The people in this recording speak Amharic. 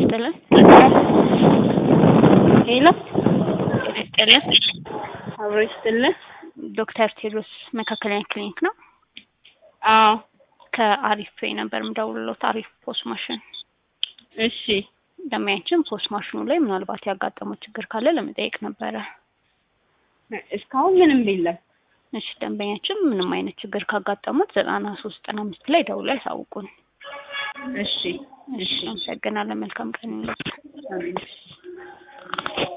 ይስጥልን። ሄሎ ጤና ይስጥልን። አብሮ ይስጥልን። ዶክተር ቴዎድሮስ መካከለኛ ክሊኒክ ነው። አዎ ከአሪፍ ነበር የምደውልሎት። አሪፍ ፖስ ማሽን እሺ ደንበኛችን ፖስ ማሽኑ ላይ ምናልባት ያጋጠመው ችግር ካለ ለመጠየቅ ነበረ። እስካሁን ምንም የለም። እሺ ደንበኛችን ምንም አይነት ችግር ካጋጠሙት ዘጠና ሶስት ዘጠና አምስት ላይ ደውለው ያሳውቁን። እሺ እሺ አመሰግናለን። መልካም ቀን ይሁንልዎት። አሜን።